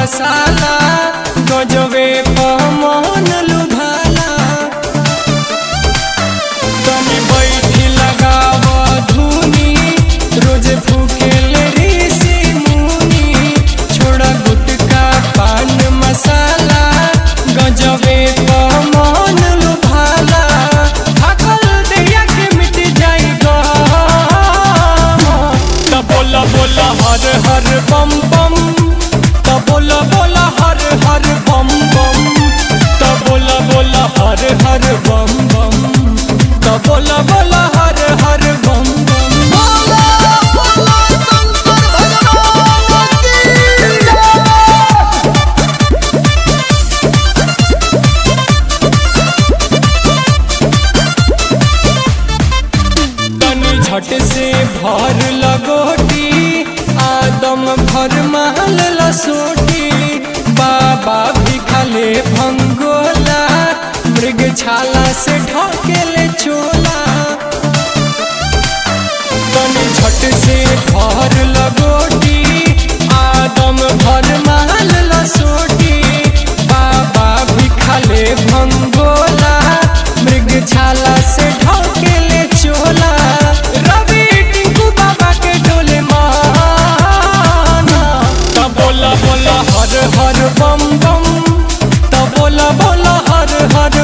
मसाला गजबे पमन लुभाला तनी बैठी लगाव धुनी रोज फूकेल ऋषि मुनि छोड़ा गुटका पान मसाला गजबे पमन लुभाला थाकल देहिया के मिट जाई ग त बोला बोला हर हर बम बम त बोला बोला हर हर बम बम त बोला बोला हर हर बम बम त बोला बोला हर हर बम बम बोला बोला शंकर भगवान की जय तनी झट से भर लगोटी आदम भर महल लसोटी बाबा भी खाले भंगोला मृग छाला से ढकेले चोला तनी झट से भर लगोटी आदम भर महल लसोटी बाबा भी खाले भंगोला मृग छाला से ढकेले चोला रवि टिंकू बाबा के डोले माना त बोला बोला हर हर बम बम त बोला बोला हर हर